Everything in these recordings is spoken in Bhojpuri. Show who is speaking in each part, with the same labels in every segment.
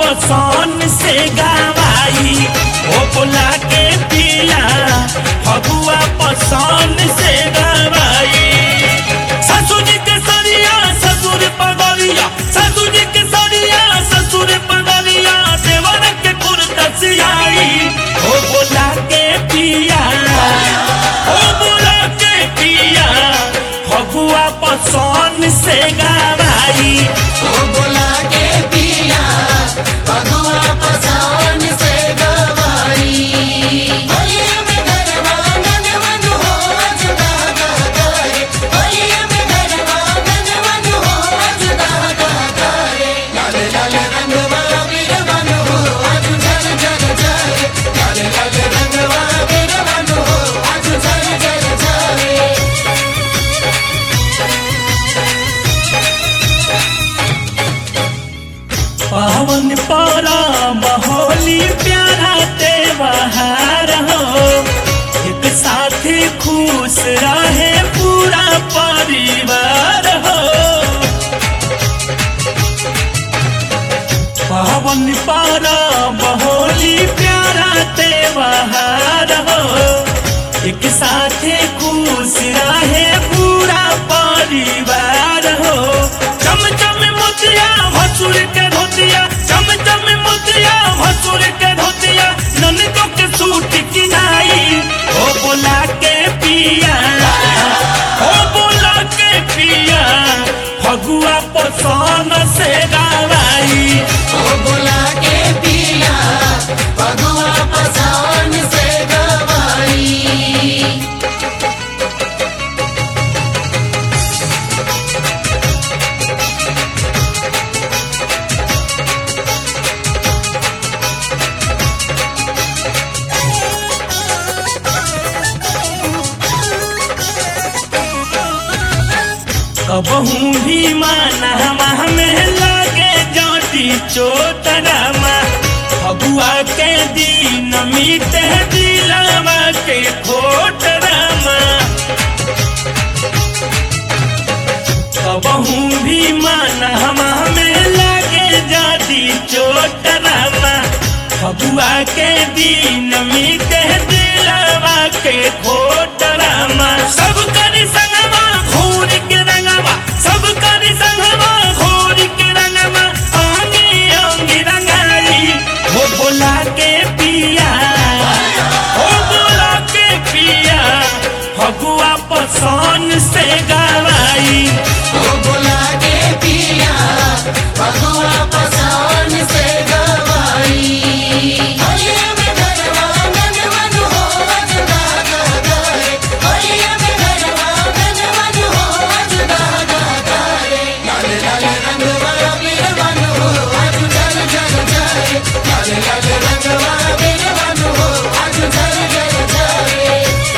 Speaker 1: पसंद से गवाई ओ बोला के पिया फगुआ पसंद से गवाई ससुर जी के सरिया ससुर पगलिया ससुर जी के सरिया ससुर पगलिया देवर के कुर्तसियाई ओ बोला के पिया ओ बोला के पिया फगुआ पसंद से गवाई
Speaker 2: ओ बोला के पिया भगवा पसान से गवाई होलिया में गरबा गन मन हो जुदा गा करे होलिया में गरबा गन मन हो जुदा गा करे लाल लाल रंगवा वीर मन हो आज जल जल जाए लाल लाल रंगवा वीर मन हो आज जल जल जाए
Speaker 1: पावन पारा बहोली प्यारा त्योहार हो एक साथी खुश रहे पूरा परिवार हो पावन पारा बहोली प्यारा त्योहार हो एक साथे खुश रहे पूरा परिवार हो चम चम मोतिया भसुर के धोतिया चम चम मोतिया भसुर के धोतिया ननदों के सूट किनाई ओ बोला के पिया ओ बोला के पिया फगुआ पसंद से गवाई
Speaker 2: ओ बोला के पिया भगवा पसान से गवाई
Speaker 1: कबहू भी माना में लगे जाती चोटरामा फगुआ के दिन मीते दिलावा के खोटरामा कबहू भी माना में लगे जाती चोटरामा फगुआ के दिन मीते दिलावा के खोटरामा सब करी संगवा घूर के रंगवा सब करी संगवा घूर के रंगवा आंगी आंगी रंगाई वो बोला के पिया वो बोला के पिया फगुआ पसंद से गवाई
Speaker 2: ओ बोला के पिया भगवा पसान से गवाई होलिया में गरबा गन मन हो जुदा गा करे होलिया में गरबा गन मन हो जुदा गा करे लाल लाल रंगवा वीर मन हो आज जल जल जाए लाल लाल रंगवा वीर मन हो आज जल जल जाए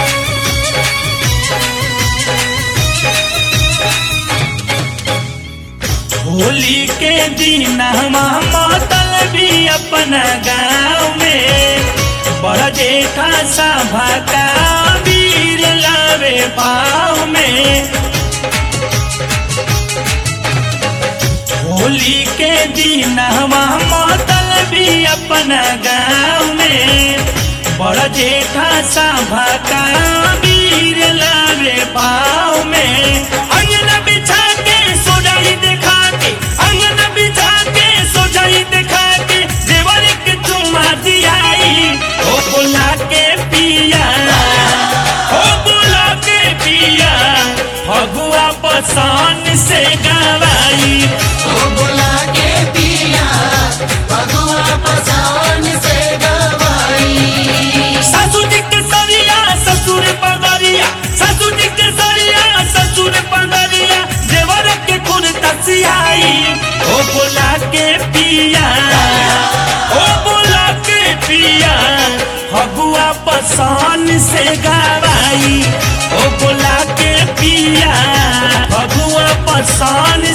Speaker 1: होली के दिन हम मातल भी अपना गाँव में बड़ जेठा सभा का वीर लावे पाँव में होली के दिन हम मातल भी अपना गाँव में बड़ जेठा सभा का वीर लावे पाँव में अंगना बिछा के सोजाई दिखा के अंगना बिछा के सोजाई दिखा के देवर के चुमा दियाई ओ बोला के पिया ओ बोला के पिया फगुआ पसंद से गवाई
Speaker 2: ओ बोला के पिया भगवा पसान से गवाई
Speaker 1: सासू जी के सरिया ससुर पगरिया सासू जी के सरिया ससुर पगरिया देवर के खुद तसियाई ओ बोला के पिया ओ बोला के पिया फगुआ पसंद से गवाई ओ बोला के पिया फगुआ पसंद